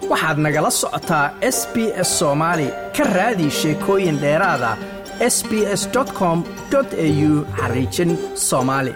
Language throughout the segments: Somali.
waxaad nagala socotaa s b s soomaali ka raadi sheekooyin dheeraada s b s com au xariijin soomaali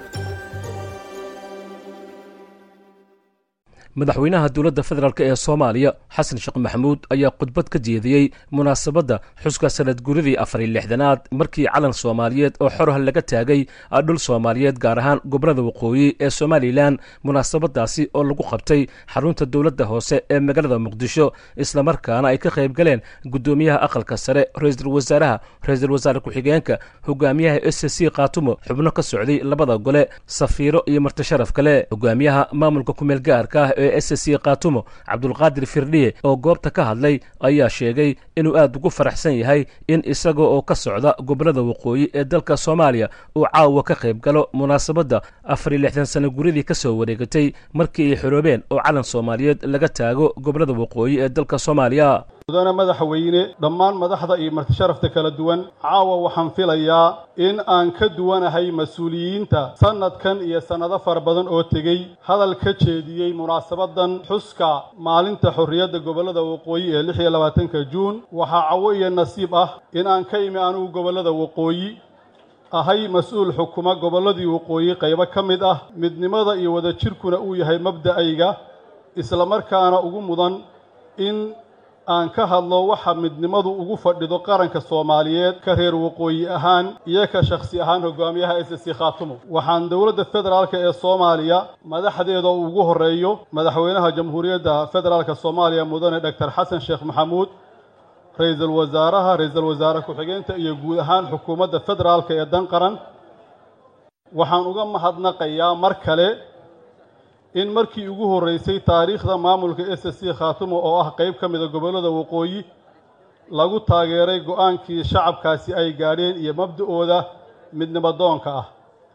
madaxweynaha dowladda federaalk ee soomaaliya xasan sheekh maxamuud ayaa khudbad ka jeediyey munaasabadda xuska sanad guridii afariy lixdanaad markii calan soomaaliyeed oo xorah laga taagay dhul soomaaliyeed gaar ahaan gobolada waqooyi ee somalilan munaasabadaasi oo lagu qabtay xarunta dowladda hoose ee magaalada muqdisho islamarkaana ay ka qayb galeen guddoomiyaha aqalka sare ra-iisul wasaaraha ra-iisul wasaare ku-xigeenka hogaamiyaha s c khaatumo xubno ka socday labada gole safiiro iyo martisharaf kale hogaamiyaha maamulka kumeel gaarka ah ee s c khaatumo cabdulqaadir firdhiye oo goobta ka hadlay ayaa sheegay inuu aad ugu faraxsan yahay in isaga oo ka socda gobolada waqooyi ee dalka soomaaliya uu caawa ka qayb galo munaasabadda afariy lixdan sano guridii ka soo wareegatay markii ay xoroobeen oo calan soomaaliyeed laga taago gobolada waqooyi ee dalka soomaaliya mudane madaxweyne dhammaan madaxda iyo martisharafta kala duwan caawa waxaan filayaa in aan ka duwanahay mas-uuliyiinta sannadkan iyo sannado fara badan oo tegey hadal ka jeediyey munaasabadan xuska maalinta xorriyadda gobollada waqooyi ee lix iyo labaatanka juun waxaa cawo iyo nasiib ah in aan ka imi anugu gobollada waqooyi ahay mas-uul xukuma gobolladii waqooyi qaybo ka mid ah midnimada iyo wadajirkuna uu yahay mabda'ayga islamarkaana ugu mudan in aan ka hadlo waxa midnimadu ugu fadhido qaranka soomaaliyeed ka reer waqooyi ahaan iyo ka shakhsi ahaan hogaamiyaha s c khaatumo waxaan dowladda federaalka ee soomaaliya madaxdeeda uu ugu horreeyo madaxweynaha jamhuuriyadda federaalka soomaaliya mudane doctor xasan sheekh maxamuud ra-iisul wasaaraha ra-iisul wasaare ku-xigeenta iyo guud ahaan xukuumadda federaalka ee dan qaran waxaan uga mahadnaqayaa mar kale in markii ugu horreysay taariikhda maamulka s c khaatumo oo ah qayb ka mida gobollada waqooyi lagu taageeray go-aankii shacabkaasi ay gaadheen iyo mabda'ooda midnimadoonka ah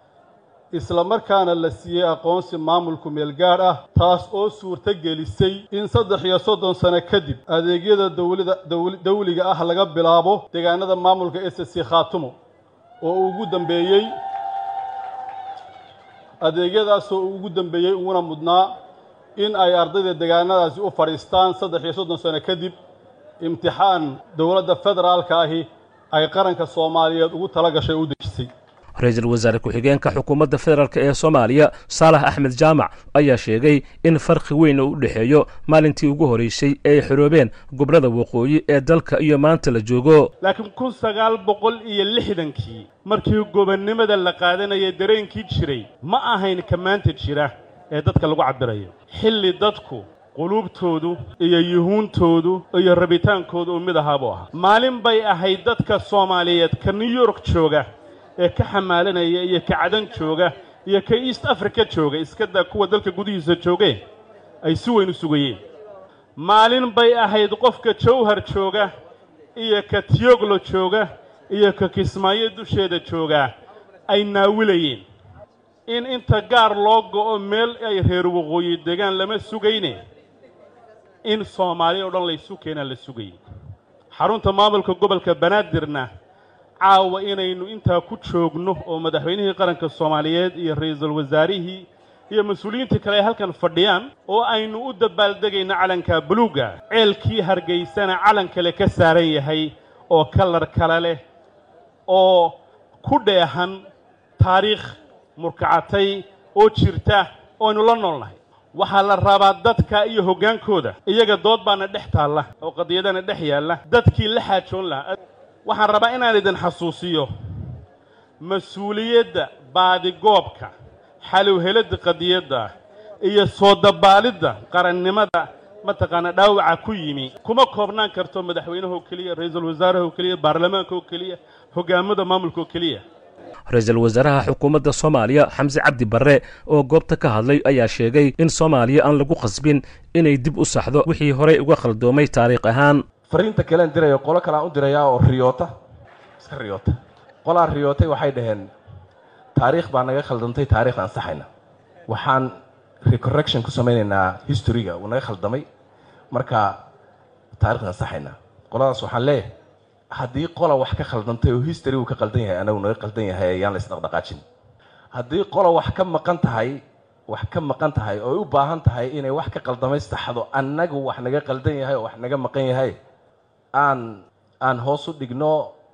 isla markaana la siiyey aqoonsi maamulku meelgaadh ah taas oo suurto gelisay in saddex iyo soddon sano kadib adeegyada dowlada dawliga ah laga bilaabo deegaanada maamulka s c khaatumo oo uu ugu dambeeyey adeegyadaasoo uu ugu dambeeyey uguna mudnaa in ay ardayda deegaanadaasi u fadhiistaan saddex iyo soddon sano kadib imtixaan dowladda federaalka ahi ay qaranka soomaaliyeed ugu tala gashay u dejisay ra-iisul wasaare ku-xigeenka xukuumadda federaalk ee soomaaliya saalax axmed jaamac ayaa sheegay in farqi weyn uu u dhexeeyo maalintii ugu horreysay ee ay xoroobeen gobolada waqooyi ee dalka iyo maanta la joogo laakiin kun sagaal boqol iyo lixdankii markii gobonnimada la qaadanaya dareenkii jiray ma ahayn ka maanta jira ee dadka lagu cabbirayo xilli dadku quluubtoodu iyo yuhuuntoodu iyo rabitaankoodu uu mid ahaabuu ahaa maalin bay ahayd dadka soomaaliyeed ka new york jooga ee ka xamaalanaya iyo ka cadan jooga iyo ka east africa jooga iskadaa kuwa dalka gudihiisa joogeen ay si weyn u sugayeen maalin bay ahayd qofka jawhar jooga iyo ka tiyoglo jooga iyo ka kismaayo dusheeda joogaa ay naawilayeen in inta gaar loo go'o meel ay reer waqooyi degaan lama sugayne in soomaaliya o dhan laysu keenaa la sugayay xarunta maamulka gobolka banaadirna caawa inaynu intaa ku joogno oo madaxweynihii qaranka soomaaliyeed iyo ra-iisul wasaarihii iyo mas-uuliyiintii kale ay halkan fadhiyaan oo aynu u dabbaaldegayno calanka buluuga ceelkii hargaysana calan kale ka saaran yahay oo kalar kale leh oo ku dheehan taariikh murkacatay oo jirta ooaynu la noolnahay waxaa la rabaa dadka iyo hoggaankooda iyaga dood baana dhex taalla oo qadiyadana dhex yaalla dadkii la xaajoon lahaa waxaan rabaa inaan idin xasuusiyo mas-uuliyadda baadigoobka xalowheladda qadiyadda iyo soo dabaalidda qarannimada mataqaanaa dhaawaca ku yimi kuma koobnaan karto madaxweynahoo keliya ra-iisul wasaarahoo keliya baarlamaanka oo keliya hoggaamada maamulka oo keliya ra-iisul wasaaraha xukuumadda soomaaliya xamse cabdi barre oo goobta ka hadlay ayaa sheegay in soomaaliya aan lagu khasbin inay dib u saxdo wixii horey uga khaldoomay taariikh ahaan fariinta kalean dirayo qolo kalean u dirayaa oo riyoota iska riyoota qolaa riyootay waxay dhaheen taariikh baa naga khaldantay taarikh aan saxayna waxaan recorrection ku samaynaynaa historyga uu naga khaldamay marka taarikhdan saxaynaa qoladaas waxaan leeyahay haddii qola wax ka khaldantay oo history uu ka qaldan yahay anagu naga qaldan yahay ayaan la isdhaqdhaqaajin haddii qola wax ka maqan tahay wax ka maqan tahay oo ay u baahan tahay inay wax ka qaldamaystaxdo annagu wax naga qaldan yahay oo wax naga maqan yahay aan aan hoos u dhigno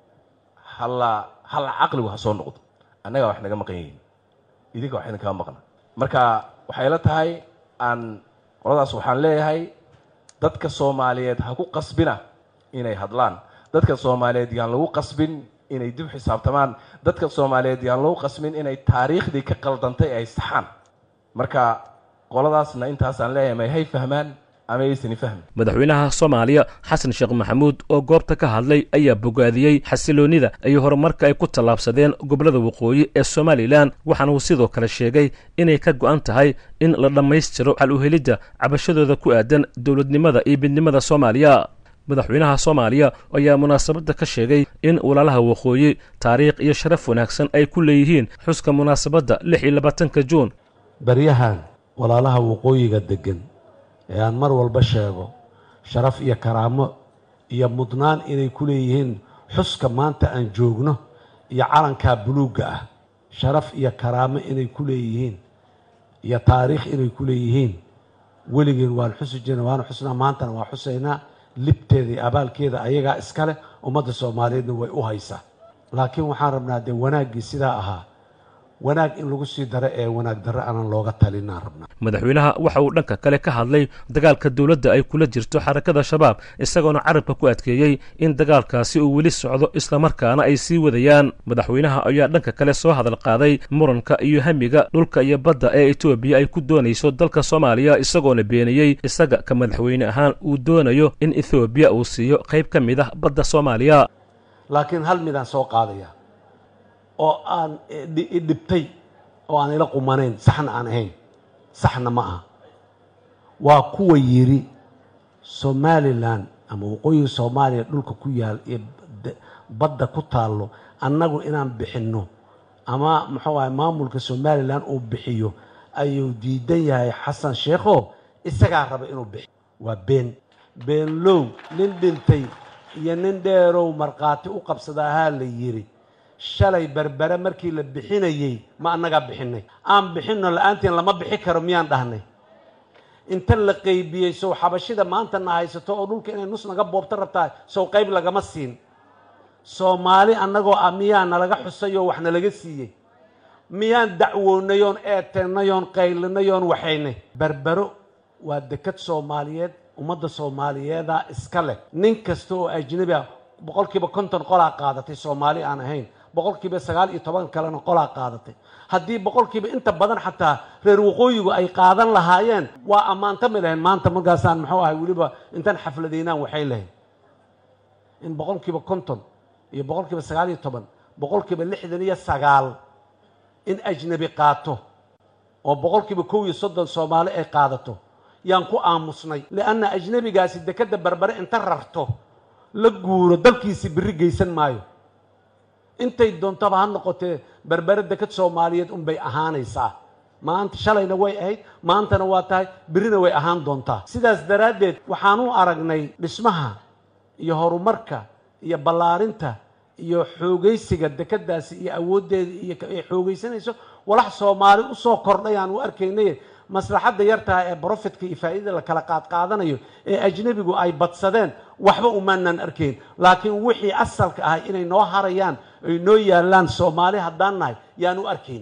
halla halla caqligu ha soo noqdo annagaa wax naga maqan yihiin idinka wax idinkaga maqna marka waxay la tahay aan qoladaas waxaan leeyahay dadka soomaaliyeed ha ku qasbina inay hadlaan dadka soomaaliyeed yaan lagu qasbin inay dib xisaabtamaan dadka soomaaliyeed yaan lagu qasbin inay taariikhdii ka qaldantay ay saxaan marka qoladaasna intaasaan leeyahay may hay fahmaan ama yaysani fahmin madaxweynaha soomaaliya xasan sheekh maxamuud oo goobta ka hadlay ayaa bogaadiyey xasiloonnida iyo horumarka ay ku tallaabsadeen gobollada waqooyi ee somalilan waxaana uu sidoo kale sheegay inay ka go'an tahay in la dhammaystiro xal u helidda cabashadooda ku aadan dowladnimada iyo midnimada soomaaliya madaxweynaha soomaaliya ayaa munaasabadda ka sheegay in walaalaha waqooyi taariikh iyo sharaf wanaagsan ay ku leeyihiin xuska munaasabadda lix iyo labaatanka juun baryahan walaalaha waqooyiga deggan ee aan mar walba sheego sharaf iyo karaamo iyo mudnaan inay ku leeyihiin xuska maanta aan joogno iyo calankaa buluugga ah sharaf iyo karaamo inay ku leeyihiin iyo taariikh inay ku leeyihiin weligeen waan xusi jirna waana xusnaa maantana waa xusaynaa libteeda iyo abaalkeeda ayagaa iska leh ummadda soomaaliyeedna way u haysaa laakiin waxaan rabnaa dee wanaaggii sidaa ahaa wanaag in lagu sii daro ee wanaag darro aanan looga talinaan rabnaa madaxweynaha waxa uu dhanka kale ka hadlay dagaalka dowladda ay kula jirto xarakada shabaab isagoona carabka ku adkeeyey in dagaalkaasi uu weli socdo islamarkaana ay sii wadayaan madaxweynaha ayaa dhanka kale soo hadal qaaday muranka iyo hamiga dhulka iyo badda ee etoobiya ay ku doonayso dalka soomaaliya isagoona beeniyey isaga ka madaxweyne ahaan uu doonayo in ethoobiya uu siiyo qayb ka mid ah badda soomaaliya laakiin hal midaan soo qaadaya oo aan idhibtay oo aan ila qumanayn saxna aan ahayn saxna ma aha waa kuwa yidhi somalilan ama waqooyiga soomaaliya dhulka ku yaal iyo badda ku taallo annagu inaan bixinno ama muxuu ahay maamulka somalilan uu bixiyo ayuu diidan yahay xasan sheekho isagaa raba inuu bixiyo waa been beenlow nin dhintay iyo nin dheerow markhaati u qabsada ahaa la yidhi shalay berbere markii la bixinayey ma annagaa bixinay aan bixinno la-aantiin lama bixi karo miyaan dhahnay inta la qaybiyey sow xabashida maanta na haysato oo dhulka inay nus naga boobto rabtaa sow qayb lagama siin soomaali annagoo ah miyaa nalaga xusay oo wax nalaga siiyey miyaan dacwoonay oon eeteennay oon qaylinay oon waxaynay berbero waa dekad soomaaliyeed ummadda soomaaliyeedaa iska leh nin kasta oo ajnabi ah boqolkiiba konton qolaa qaadatay soomaali aan ahayn boqolkiiba sagaal iyo toban kalena qolaa qaadatay haddii boqolkiiba inta badan xataa reer waqooyigu ay qaadan lahaayeen waa ammaantami lahayn maanta markaasaan muxuu ahay weliba intaan xafladaynaan waxay lahayn in boqolkiiba konton iyo boqolkiiba sagaal iyo toban boqolkiiba lixdan iyo sagaal in ajnabi qaato oo boqolkiiba kow iyo soddon soomaali ay qaadato yaan ku aamusnay lianna ajnabigaasi dekadda berbere inta rarto la guuro dalkiisii biri geysan maayo intay doontaba ha noqotee berbere dekad soomaaliyeed unbay ahaanaysaa maanta shalayna way ahayd maantana waa tahay birina way ahaan doontaa sidaas daraaddeed waxaan u aragnay dhismaha iyo horumarka iyo ballaarinta iyo xoogaysiga dekadaasi iyo awooddeeda iyo ay xoogaysanayso walax soomaali usoo kordhay aan u arkaynay maslaxadda yartaha ee brofitka iyo faa'iidada la kala qaadqaadanayo ee ajnebigu ay badsadeen waxba umaanaan arkayn laakiin wixii asalka ahay inay noo harayaan ay noo yaallaan soomaali haddaan nahay yaan u arkayn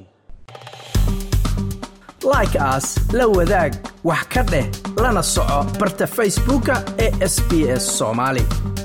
like aas la wadaag wax ka dheh lana soco barta facebooka ee sb s soomaali